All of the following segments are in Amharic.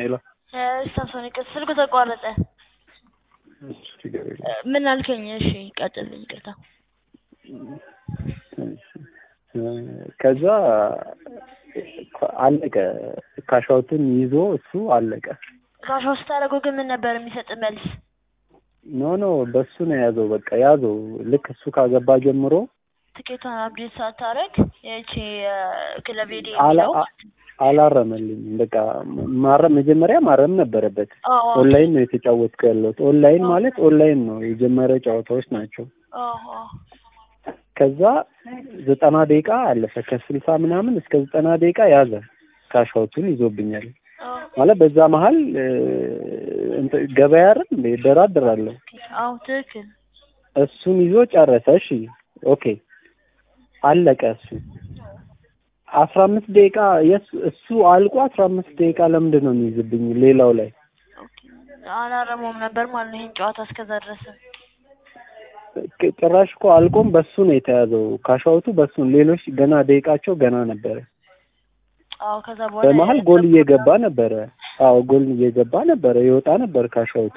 ሄሎ ሳምሶኒክ ስልኩ ተቋረጠ። እሺ፣ ችግር የለም። እ፣ ምን አልከኝ? እሺ ቀጥልኝ። ይቅርታ። እሺ፣ እ፣ ከዛ አለቀ። ካሻውትን ይዞ እሱ አለቀ። ካሻው ስታደርገው ግን ምን ነበር የሚሰጥ መልስ? ኖ ኖ በሱ ነው የያዘው። በቃ ያዘው። ልክ እሱ ካገባ ጀምሮ ትኬቷን አፕዴት ሳታረግ ይቺ ክለብ ሄድ አላ- የሚለው አ- አላረመልኝም። በቃ ማረም መጀመሪያ ማረም ነበረበት። አዎ፣ ኦንላይን ነው የተጫወትኩ ያለሁት። ኦንላይን ማለት ኦንላይን ነው የጀመረ ጨዋታዎች ናቸው። አዎ፣ ከዛ ዘጠና ደቂቃ አለፈ። ከስልሳ ምናምን እስከ ዘጠና ደቂቃ ያዘ። ካሻውቱን ይዞብኛል አዎ፣ ማለት በዛ መሀል እ፣ እንትን ገበያ አይደል እንደ እደራደራለሁ። አዎ፣ ትክክል። እሱን ይዞ ጨረሰ። እሺ ኦኬ አለቀ። እሱ አስራ አምስት ደቂቃ የሱ እሱ አልቆ አስራ አምስት ደቂቃ ለምንድን ነው የሚይዝብኝ ሌላው ላይ ኦኬ። አላረመውም ነበር ማለት ነው ይሄን ጨዋታ እስከዛ ድረስ። ጭ- ጭራሽ እኮ አልቆም በሱ ነው የተያዘው። ካሻውቱ በሱ ነው። ሌሎች ገና ደቂቃቸው ገና ነበረ። አዎ፣ ከዛ በኋላ በመሀል ጎል እየገባ ነበረ። አዎ ጎል እየገባ ነበረ። ይወጣ ነበር ካሻውቱ።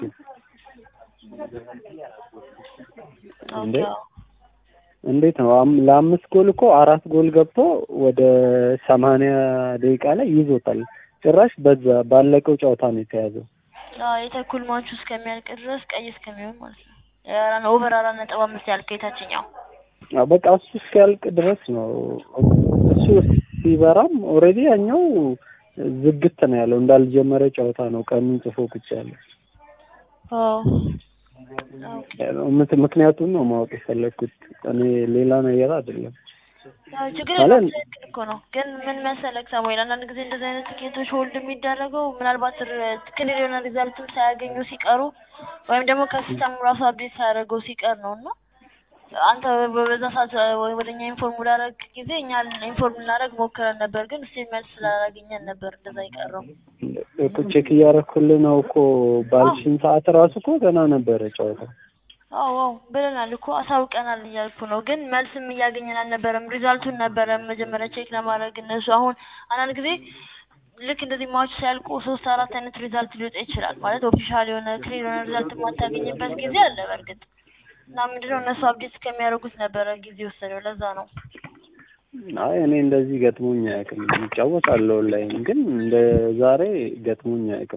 እንዴ? ኦኬ፣ አዎ። እንዴት ነው አም- ለአምስት ጎል እኮ አራት ጎል ገብቶ ወደ ሰማንያ ደቂቃ ላይ ይዞታል። ጭራሽ በዛ ባለቀው ጨዋታ ነው የተያዘው። አዎ የተኩል ማቹ እስከሚያልቅ ድረስ ቀይ እስከሚሆን ማለት ነው። የአራ- ኦቨር አራት ነጥብ አምስት ያልከው የታችኛው አዎ በቃ እሱ እስኪያልቅ ድረስ ነው። እሱ ሲበራም ኦልሬዲ ያኛው ዝግት ነው ያለው እንዳልጀመረ ጨዋታ ነው። ቀኑን ጽፎ ቁጭ ያለው አዎ ኦኬ። ምት- ምክንያቱም ነው ማወቅ የፈለግኩት እኔ ሌላ ነገር አይደለም። አዎ ችግር ማለት- የለውም ትክክል እኮ ነው። ግን ምን መሰለህ ሳሙኤል፣ አንዳንድ ጊዜ እንደዚህ አይነት ትኬቶች ሆልድ የሚደረገው ምናልባት ር- ክሊር የሆነ ሪዛልትም ሳያገኙ ሲቀሩ ወይም ደግሞ ከሲስተሙ ራሱ አፕዴት ሳያደርገው ሲቀር ነው እና አንተ በዛ ሰዓት ወደ እኛ ኢንፎርም ላደረግ ጊዜ እኛ ኢንፎርም ልናደርግ ሞክረን ነበር፣ ግን ስቲል መልስ ስላላገኘን ነበር እንደዛ የቀረው። እኮ ቼክ እያደረኩልህ ነው እኮ ባልሽን ሰዓት ራሱ እኮ ገና ነበረ ጨዋታው። አዎ አዎ ብለናል እኮ አሳውቀናል እያልኩ ነው። ግን መልስም እያገኘን አልነበረም። ሪዛልቱን ነበረ መጀመሪያ ቼክ ለማድረግ እነሱ አሁን አንዳንድ ጊዜ ልክ እንደዚህ ማዎች ሲያልቁ ሶስት አራት አይነት ሪዛልት ሊወጣ ይችላል። ማለት ኦፊሻል የሆነ ክሊር የሆነ ሪዛልት የማታገኝበት ጊዜ አለ በእርግጥ እና ምንድነው እነሱ አፕዴት እስከሚያደርጉት ነበረ ጊዜ ወሰደው። ለዛ ነው አይ እኔ እንደዚህ ገጥሞኝ አያውቅም። እጫወታለሁ ኦንላይን ግን እንደ ዛሬ ገጥሞኝ አያውቅም።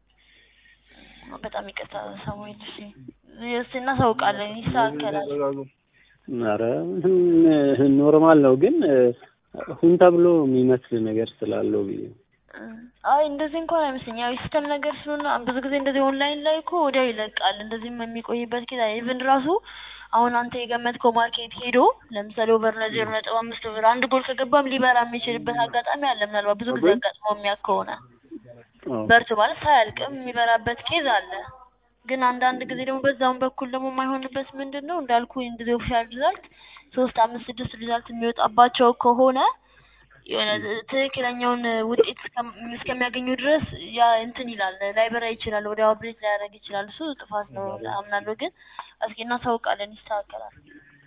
በጣም ይቅርታ ሳሙኤል። እሺ እስ እናሳውቃለን፣ ይስተካከላል። ኧረ ኖርማል ነው ግን ሁን ተብሎ የሚመስል ነገር ስላለው ብዬ ነው። አይ እንደዚህ እንኳን አይመስለኝ። ያው የሲስተም ነገር ስለሆነ ብዙ ጊዜ እንደዚህ ኦንላይን ላይ እኮ ወዲያው ይለቃል። እንደዚህም የሚቆይበት ጊዜ ኢቭን ራሱ አሁን አንተ የገመትከው ማርኬት ሄዶ ለምሳሌ ኦቨር ለዜሮ ነጥብ አምስት ኦቨር አንድ ጎል ከገባም ሊበራ የሚችልበት አጋጣሚ አለ። ምናልባት ብዙ ጊዜ አጋጥሞ የሚያውቅ ከሆነ አዎ። በርቱ ማለት ሳያልቅም የሚበራበት ኬዝ አለ። ግን አንዳንድ ጊዜ ደግሞ በዛውን በኩል ደግሞ የማይሆንበት ምንድን ነው እንዳልኩ እንደዚህ ኦፊሻል ሪዛልት ሶስት አምስት ስድስት ሪዛልት የሚወጣባቸው ከሆነ የሆነ ትክክለኛውን ውጤት እስከም- እስከሚያገኙ ድረስ ያ እንትን ይላል ላይበራ ይችላል፣ ወዲያው አፕዴት ላያደርግ ይችላል። እሱ ጥፋት ነው አምናለሁ። ግን እስኪ እናሳውቃለን፣ ይስተካከላል።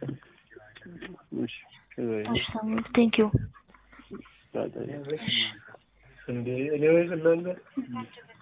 እሺ እሺ ሳሙኤል ቴንክ ዩ። በቃ- እንዴ እኔ ወይ እናንተ